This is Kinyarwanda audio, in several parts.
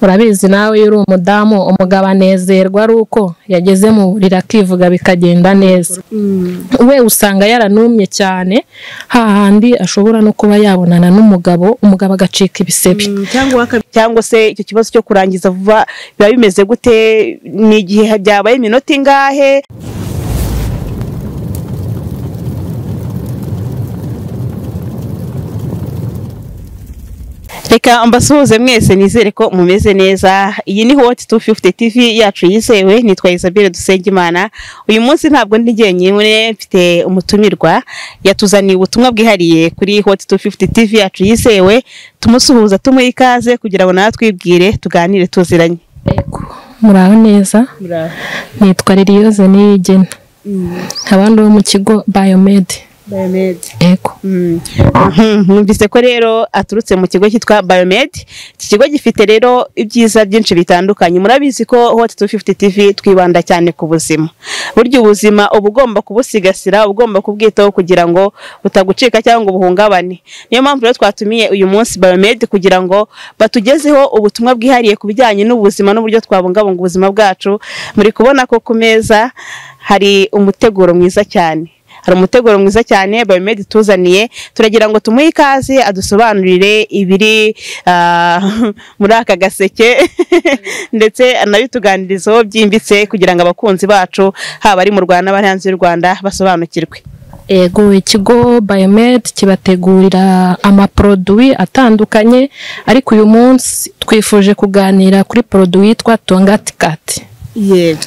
urabizi nawe iyo uri umudamu umugabo anezerwa ari uko yageze mu buriri akivuga bikagenda neza we usanga yaranumye cyane hahandi ashobora no kuba yabonana n'umugabo umugabo agacika ibisebe cyangwa se icyo kibazo cyo kurangiza vuba biba bimeze gute ni igihe byabaye iminota ingahe reka mbasuhuze mwese nizere ko mumeze neza iyi ni hoti tu fifuti tivi yacu yizewe nitwa isabelle dusengimana uyu munsi ntabwo ndi jyenyine mfite umutumirwa yatuzaniye ubutumwa bwihariye kuri hoti tu fifuti tivi yacu yizewe tumusuhuza tumuha ikaze kugira ngo nawe twibwire tuganire tuziranye muraho neza nitwa liliyoze niyigena abandi bo mu kigo bayomedi yego mwumvise ko rero aturutse mu kigo cyitwa bayomed iki kigo gifite rero ibyiza byinshi bitandukanye murabizi ko hoti tu fifuti tivi twibanda cyane ku buzima burya ubuzima uba ugomba kubusigasira uba ugomba kubwitaho kugira ngo butagucika cyangwa ngo buhungabane niyo mpamvu rero twatumiye uyu munsi bayomed kugira ngo batugezeho ubutumwa bwihariye ku bijyanye n'ubuzima n'uburyo twabungabunga ubuzima bwacu muri kubona ko ku meza hari umuteguro mwiza cyane hari umuteguro mwiza cyane bayomedi tuzaniye turagira ngo tumuhe ikaze adusobanurire ibiri muri aka gaseke ndetse anabituganirizeho byimbitse kugira ngo abakunzi bacu haba ari mu rwanda n'abari hanze y'u rwanda basobanukirwe yego ikigo bayomed kibategurira amaporoduwi atandukanye ariko uyu munsi twifuje kuganira kuri poroduwi yitwa tongatikati yego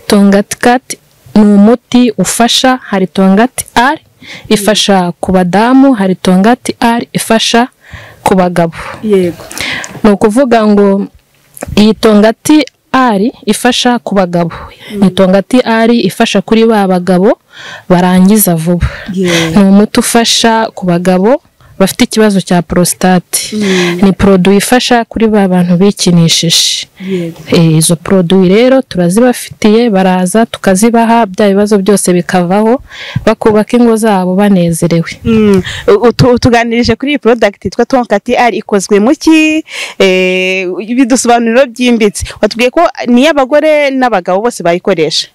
tongatikati ni umuti ufasha hari tongati ari ifasha ku badamu hari tongati ari ifasha ku bagabo yego ni ukuvuga ngo iyi tongati ari ifasha ku bagabo ni tongati ari ifasha kuri ba bagabo barangiza vuba ni umuti ufasha ku bagabo bafite ikibazo cya porositate ni poroduwi ifasha kuri ba bantu bikinishije izo poroduwi rero turazibafitiye baraza tukazibaha bya bibazo byose bikavaho bakubaka ingo zabo banezerewe utuganirije kuri iyi porodagiti yitwa tonkati ari ikozwe mu ki bidusobanuriro byimbitse watubwiye ko n'iy'abagore n'abagabo bose bayikoresha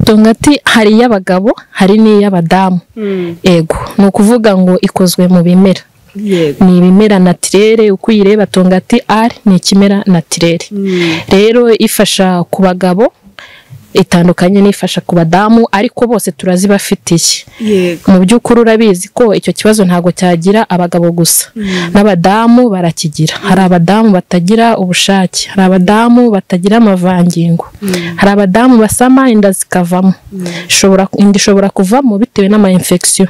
tongati hari iy'abagabo hari n'iy'abadamu yego ni ukuvuga ngo ikozwe mu bimera ni ibimera natirere uko uyireba tongati ari ni ikimera natirere rero ifasha ku bagabo itandukanye n'ifasha ku badamu ariko bose turazibafitiye mu by'ukuri urabizi ko icyo kibazo ntabwo cyagira abagabo gusa n'abadamu barakigira hari abadamu batagira ubushake hari abadamu batagira amavangingo hari abadamu basama inda zikavamo inda ishobora kuvamo bitewe n'amayimfekisiyo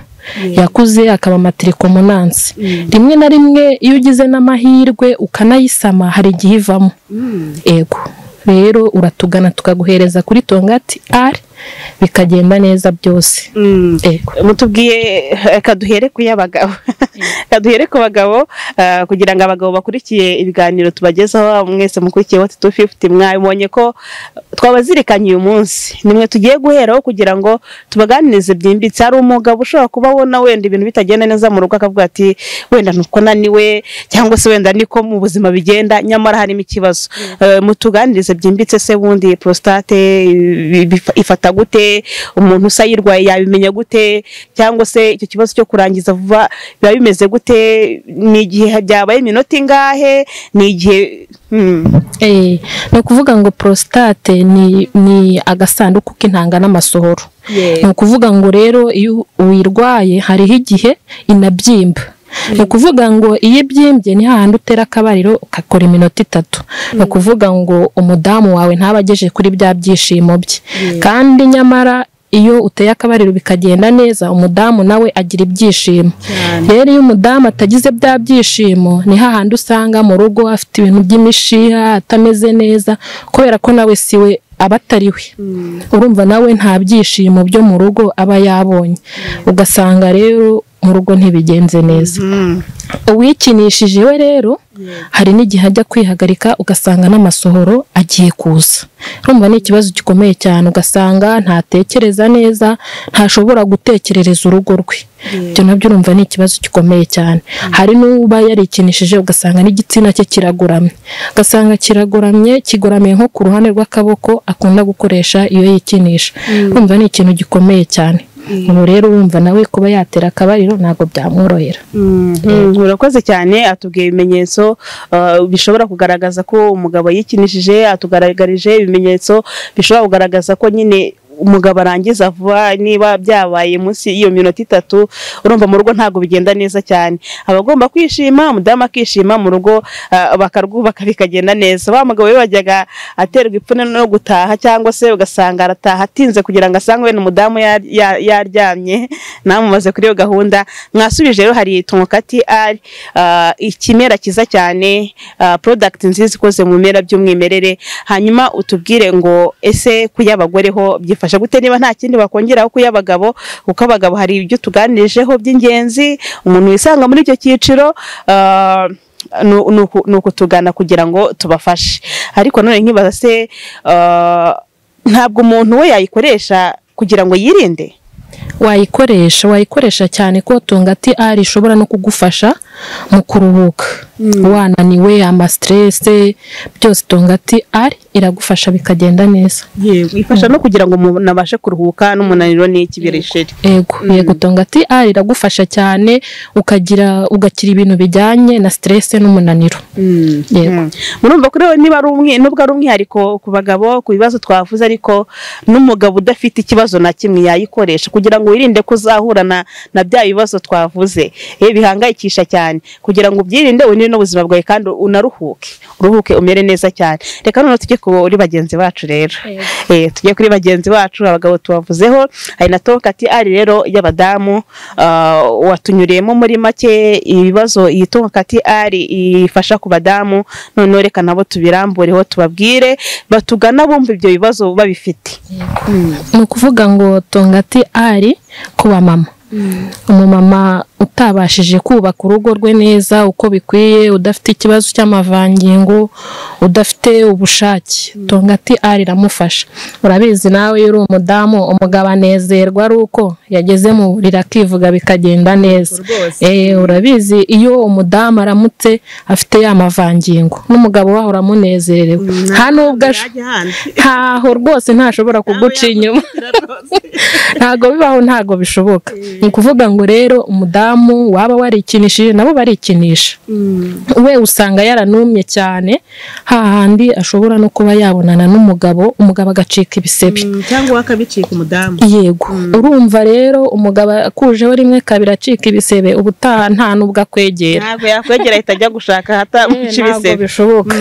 yakuze akaba amatirikomnansi rimwe na rimwe iyo ugize n'amahirwe ukanayisama hari igihe ivamo yego rero uratugana tukaguhereza kuri tongati ari bikagenda neza byose mutubwiye kaduhere ku y'abagabo kaduhere ku bagabo kugira ngo abagabo bakurikiye ibiganiro tubagezaho mwese mukurikiye wati tu fifuti mwabonye ko twabazirikanye uyu munsi nimwe tugiye guheraho kugira ngo tubaganirize byimbitse hari umugabo ushobora kuba ubona wenda ibintu bitagenda neza mu rugo akavuga ati wenda nuko naniwe cyangwa se wenda niko mu buzima bigenda nyamara harimo ikibazo mutuganirize byimbitse se bundi prostate ifata gute umuntu usa yirwaye yabimenya gute cyangwa se icyo kibazo cyo kurangiza vuba biba bimeze gute ni igihe byabaye iminota ingahe ni igihe ni ukuvuga ngo porositate ni agasanduku k'intanga n'amasohoro ni ukuvuga ngo rero iyo uyirwaye hariho igihe inabyimba ni ukuvuga ngo iyo ibyimbye ni hahandi utera akabariro ukakora iminota itatu ni ukuvuga ngo umudamu wawe ntabageje kuri bya byishimo bye kandi nyamara iyo uteye akabariro bikagenda neza umudamu nawe agira ibyishimo rero iyo umudamu atagize bya byishimo ni hahandi usanga mu rugo afite ibintu by'imishiha atameze neza kubera ko nawe siwe aba atari we urumva nawe nta byishimo byo mu rugo aba yabonye ugasanga rero mu rugo ntibigenze neza uwikinishije we rero hari n'igihe ajya kwihagarika ugasanga n'amasohoro agiye kuza urumva ni ikibazo gikomeye cyane ugasanga ntatekereza neza ntashobora gutekerereza urugo rwe ibyo nabyo urumva ni ikibazo gikomeye cyane hari n'uba yarikinishije ugasanga n'igitsina cye kiragoramye ugasanga kiragoramye kigoramye nko ku ruhande rw'akaboko akunda gukoresha iyo yikinisha urumva ni ikintu gikomeye cyane ubu rero urumva nawe kuba yatera akabariro ntabwo byamworohera urakoze cyane atubwiye ibimenyetso bishobora kugaragaza ko umugabo yikinishije atugaragarije ibimenyetso bishobora kugaragaza ko nyine umugabo arangiza vuba niba byabaye munsi y'iyo minota itatu urumva mu rugo ntabwo bigenda neza cyane aba agomba kwishima umudamu akishima mu rugo bakarwubaka bikagenda neza wa mugabo we wajyaga aterwa ipfunwe no gutaha cyangwa se ugasanga arataha atinze kugira ngo asange wenda umudamu yaryamye namumaze kuri iyo gahunda mwasubije rero hari tumukati ari ikimera cyiza cyane porodagiti nziza ikoze mu bimera by'umwimerere hanyuma utubwire ngo ese kuy'abagore ho byifashisha gute niba nta kindi bakongeraho ku y'abagabo kuko abagabo hari ibyo tuganijeho by'ingenzi umuntu wisanga muri icyo cyiciro ni ukutugana kugira ngo tubafashe ariko none nkibaza se ntabwo umuntu we yayikoresha kugira ngo yirinde wayikoresha wayikoresha cyane ko tungati ari ishobora no kugufasha mu kuruhuka wananiwe amasiterese byose tungati ari iragufasha bikagenda neza ifasha no kugira ngo umuntu abashe kuruhuka n'umunaniro n'ikibirisheri yego yego tungati ari iragufasha cyane ukagira ugakira ibintu bijyanye na siterese n'umunaniro yego murumva kuri we niba ari umwe nubwo ari umwihariko ku bagabo ku bibazo twavuze ariko n'umugabo udafite ikibazo na kimwe yayikoresha kugira ngo wirinde ko uzahura na bya bibazo twavuze bihangayikisha cyane kugira ngo ubyirinde winire n'ubuzima bwawe kandi unaruhuke uruhuke umere neza cyane reka noneho tujye kuri bagenzi bacu rero tujye kuri bagenzi bacu abagabo tubavuzeho hari na tokati ari rero y'abadamu watunyuriyemo muri make ibibazo iyi tokati ari ifasha ku badamu noneho reka nabo tubirambureho tubabwire batugana bumva ibyo bibazo babifite ni ukuvuga ngo tongati ari ku bamama umumama utabashije kubaka urugo rwe neza uko bikwiye udafite ikibazo cy'amavangingo udafite ubushake tongati ari iramufasha urabizi nawe iyo uri umudamu umugabo anezerwa ari uko yageze mu buriri akivuga bikagenda neza urabizi iyo umudamu aramutse afite ya mavangingo n'umugabo waho uramunezerewe nta nubwo ntaho rwose ntashobora kuguca inyuma ntabwo bibaho ntabwo bishoboka ni ukuvuga ngo rero umudamu waba warikinishije nabo barikinisha we usanga yaranumye cyane hahandi ashobora no kuba yabonana n'umugabo umugabo agacika ibisebe cyangwa we akabicika umudamu yego urumva rero umugabo akujeho rimwe kabiri acika ibisebe ubutaha nta nubwo akwegera ntabwo yakwegera ahita ajya gushaka ahatamuca ibisebe bishoboka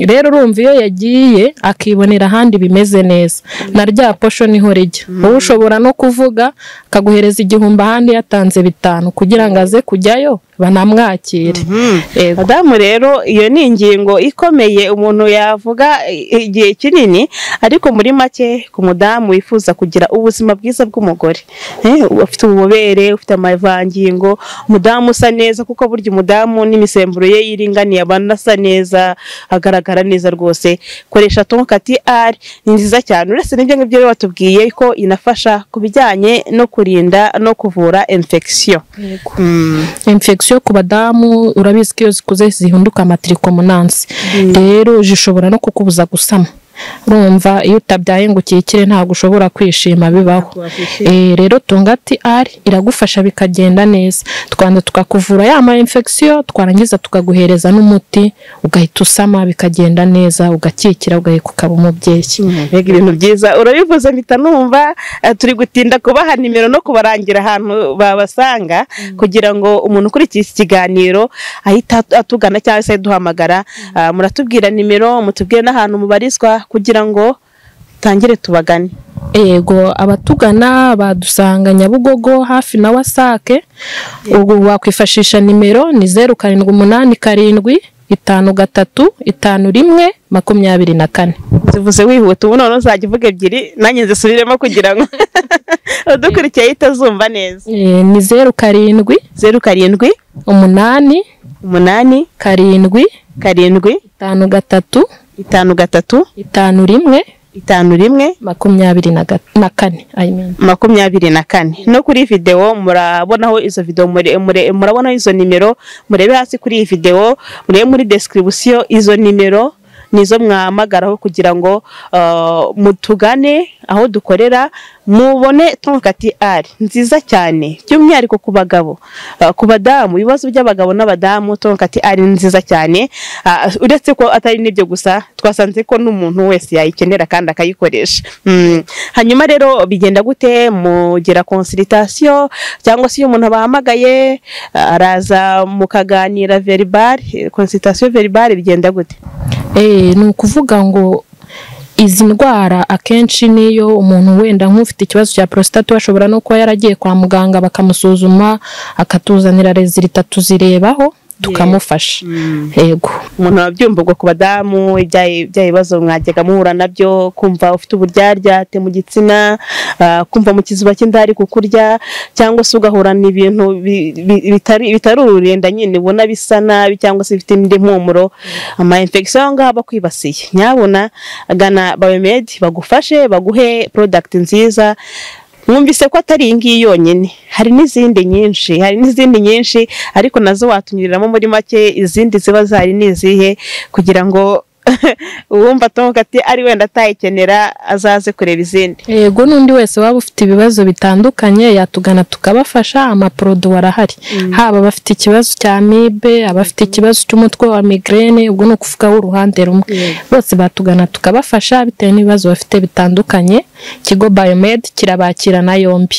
rero urumva iyo yagiye akibonera ahandi bimeze neza na rya posho niho rijya wowe ushobora no kuvuga akaguhereza igihumbi ahandi yatanze bitanu kugira ngo aze kujyayo banamwakire madamu rero iyo ni ingingo ikomeye umuntu yavuga igihe kinini ariko muri make ku mudamu wifuza kugira ubuzima bwiza bw'umugore ufite ububobere ufite amavangingo umudamu usa neza kuko burya umudamu n'imisemburo ye yiringaniye abantu asa neza agaragara neza rwose koresha tonkati ari ni nziza cyane uretse n'ibyo ngibyo rero batubwiye ko inafasha ku bijyanye no kurinda no kuvura infection infection ku badamu urabizi ko iyo zikuze zihunduka amatiricomunansi rero zishobora no kukubuza gusama urumva iyo utabyaye ngo ukikire ntabwo ushobora kwishima bibaho rero tungati ari iragufasha bikagenda neza twanza tukakuvura ya ma infection twarangiza tukaguhereza n'umuti ugahita usama bikagenda neza ugakikira ugahita ukaba umubyeyi mbega ibintu byiza urabivuze mpita numva turi gutinda kubaha nimero no kubarangira ahantu babasanga kugira ngo umuntu ukurikiye iki kiganiro ahita atugana cyangwa se duhamagara muratubwira nimero mutubwire n'ahantu mubarizwa kugira ngo tangire tubagane yego abatugana badusanga nyabugogo hafi na wasake ubu wakwifashisha nimero ni zeru karindwi umunani karindwi itanu gatatu itanu rimwe makumyabiri na kane zivuze wihuta ubu none uzajya uvuga ebyiri nanjye nzisubiremo kugira ngo udukurikiyeho itazumva neza Eh, ni zeru karindwi zeru karindwi umunani umunani karindwi karindwi itanu gatatu itanu gatatu itanu rimwe itanu rimwe makumyabiri na ga- na kane I mean. makumyabiri na kane no kuri iyi videwo murabonaho izo videwo mure- mure- murabonaho izo nimero murebe hasi kuri iyi videwo murebe muri description izo nimero nizo mwahamagaraho kugira ngo ah, mutugane aho dukorera mubone tonkati ari nziza cyane by'umwihariko ku bagabo Ah, ku badamu ibibazo by'abagabo n'abadamu tonkati ari nziza cyane Ah, uretse ko atari n'ibyo gusa twasanze ko n'umuntu wese yayikenera kandi akayikoresha Mm. hanyuma rero bigenda gute mugira konsiritasiyo cyangwa se iyo umuntu bahamagaye ah, araza mukaganira veribari konsiritasiyo veribari bigenda gute Eh, ni ukuvuga ngo izi ndwara akenshi niyo umuntu wenda nk'ufite ikibazo cya prostate we ashobora no kuba yaragiye kwa muganga bakamusuzuma akatuzanira rezilita tuzirebaho tukamufasha yego umuntu wabyumva ubwo ku badamu ibya bya bibazo mwajyaga muhura nabyo kumva ufite uburyaryate mu gitsina ah, kumva mu kiziba cy'inda hari kukurya cyangwa se ugahura n'ibintu bi- bi- bitari bitari ururenda nyine ubona bisa nabi cyangwa se bifite indi mpumuro ama infection aho ngaho abakwibasiye nyabona gana biomed bagufashe baguhe product nziza mwumvise ko atari iyi ngiyi yonyine hari n'izindi nyinshi hari n'izindi nyinshi ariko nazo watunyuriramo muri make izindi ziba zari ni izihe kugira ngo uwumva atomuka ati ari wenda atayikenera azaze kureba izindi yego n'undi wese waba ufite ibibazo bitandukanye yatugana tukabafasha amaporodo arahari haba abafite ikibazo cya amibe abafite ikibazo cy'umutwe wa migraine ubwo ni ukuvuga w'uruhande rumwe bose batugana tukabafasha bitewe n'ibibazo bafite bitandukanye ikigo biomed kirabakirana yombi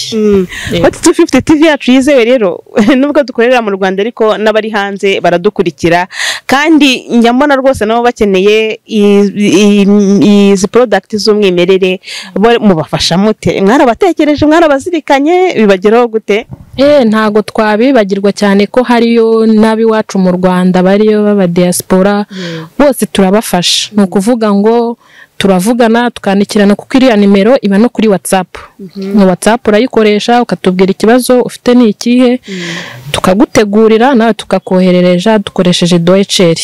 Hot 250 TV yacu yizewe rero nubwo dukorera mu Rwanda ariko n'abari hanze baradukurikira kandi njya mbona rwose nabo bakeneye i- i- i- izi product z'umwimerere bo- mubafasha mute mwarabatekereje mwarabazirikanye bibageraho gute Eh, ntago twabibagirwa cyane ko hariyo n'ab'iwacu mu Rwanda bariyo baba diaspora bose turabafasha ni ukuvuga ngo turavugana tukandikirana kuko iriya nimero iba no kuri WhatsApp ni WhatsApp urayikoresha ukatubwira ikibazo ufite ni ikihe tukagutegurira nawe tukakoherereja dukoresheje doeceri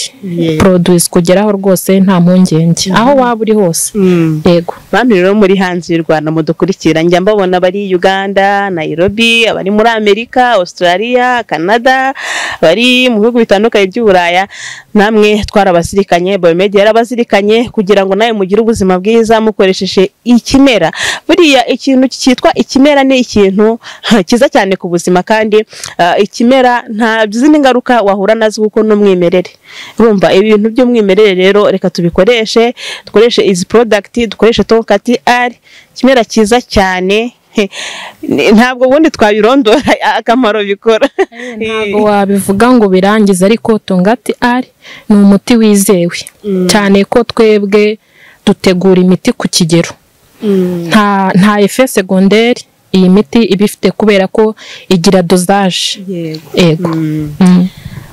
produce kugeraho rwose nta mpungenge aho waba uri hose yego bamwe rero muri hanze y'u Rwanda mudukurikira njya mbabona abari Uganda Nairobi abari muri Amerika Australia Canada bari mu bihugu bitandukanye by'uburaya namwe twarabazirikanye biomed yarabazirikanye kugira ngo nawe mugire ubuzima bwiza mukoresheje ikimera buriya ikintu cyitwa ikimera ni ikintu cyiza cyane ku buzima kandi ah, ikimera nta zindi ngaruka wahura nazo kuko ni umwimerere urumva ibintu by'umwimerere rero reka tubikoreshe dukoreshe izi product dukoreshe tonkati ari ikimera cyiza cyane He, ni- ntabwo ubundi twabirondora akamaro bikora ntabwo wabivuga ngo birangize ariko tungati ari ni umuti wizewe cyane ko twebwe dutegura imiti ku kigero nta nta efe segonderi iyi miti iba ifite kubera ko igira dozaje yego yego Mm.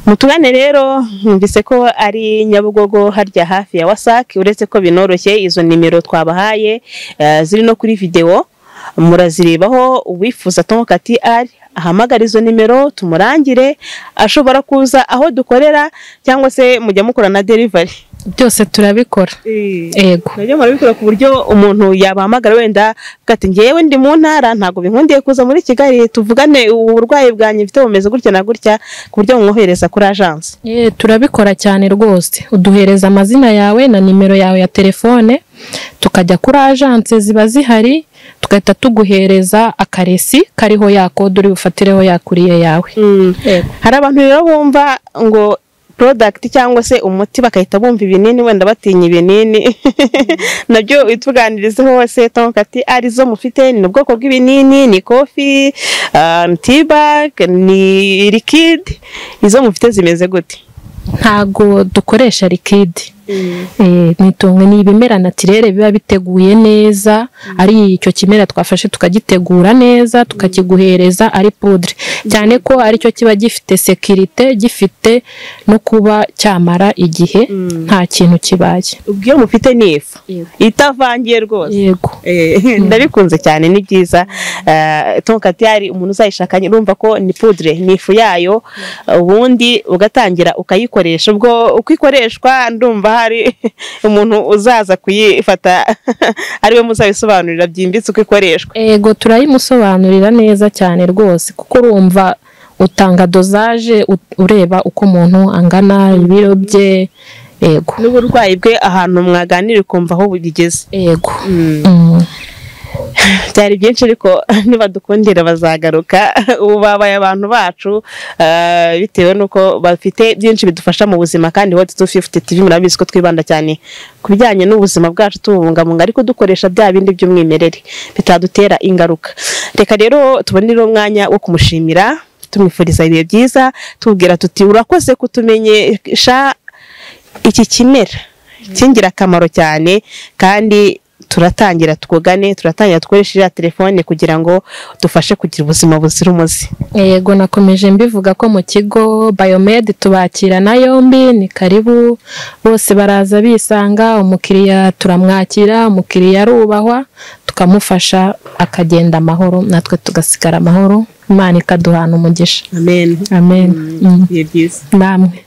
mutugane rero numvise ko ari nyabugogo harya hafi ya wasake uretse ko binoroshye izo nimero twabahaye eh, ziri no kuri videwo murazirebaho uwifuza tomokati ari ahamagara izo nimero tumurangire ashobora kuza aho dukorera cyangwa se mujya mukora na derivari byose turabikora yego nabyo murabikora ku buryo umuntu yabahamagara wenda avuga ati ngewe ndi mu ntara ntabwo binkundiye kuza muri kigali tuvugane uburwayi bwanjye mfite bumeze gutya na gutya ku buryo bumwohereza kuri ajanse Eh, turabikora cyane rwose uduhereza amazina yawe na nimero yawe ya telefone tukajya kuri ajanse ziba zihari tugahita tuguhereza akaresi kariho ya kode uri bufatireho ya kuriye yawe hari abantu rero bumva ngo product cyangwa se umuti bakahita bumva ibinini wenda batinya ibinini nabyo ituganirizeho hose tonkati arizo mufite ni ubwoko bw'ibinini ni kofi ah, ni tibag ni liquide izo mufite zimeze gute ntago dukoresha likidi nitunga ni ibimera natirere biba biteguye neza ari icyo kimera twafashe tukagitegura neza tukakiguhereza ari pudre cyane ko aricyo kiba gifite sekirite gifite no kuba cyamara igihe nta kintu kibaye ubwo iyo mufite ni ifu itavangiye rwose yego ndabikunze cyane ni byiza tonkatiyari umuntu uzayishakanye urumva ko ni pudre ni ifu yayo ubundi ugatangira ukayikoresha ubwo uko ikoreshwa ndumva hari umuntu uzaza kuyifata ariwe muzabisobanurira byimbitse uko ikoreshwa yego turayimusobanurira neza cyane rwose kuko urumva utanga dozaje ureba uko umuntu angana ibiro bye yego n'uburwayi bwe ahantu mwaganira ukumva aho bigeze yego byari byinshi ariko nibadukundira bazagaruka ubu babaye abantu bacu bitewe n'uko bafite byinshi bidufasha mu buzima kandi hoti tu fifuti tivi murabizi ko twibanda cyane ku bijyanye n'ubuzima bwacu tububungabunga ariko dukoresha bya bindi by'umwimerere bitadutera ingaruka reka rero tubonere umwanya wo kumushimira tumwifuriza ibihe byiza tubwira tuti urakoze kutumenyesha iki kimera cy'ingirakamaro cyane kandi turatangira twugane turatangira dukoreshe iriya telefone kugira ngo dufashe kugira ubuzima buzira umuze yego nakomeje mbivuga ko mu kigo bayomed tubakirana yombi ni karibu bose baraza bisanga umukiriya turamwakira umukiriya arubahwa tukamufasha akagenda amahoro natwe tugasigara amahoro imana ikaduhana umugisha amen amen bihe byiza namwe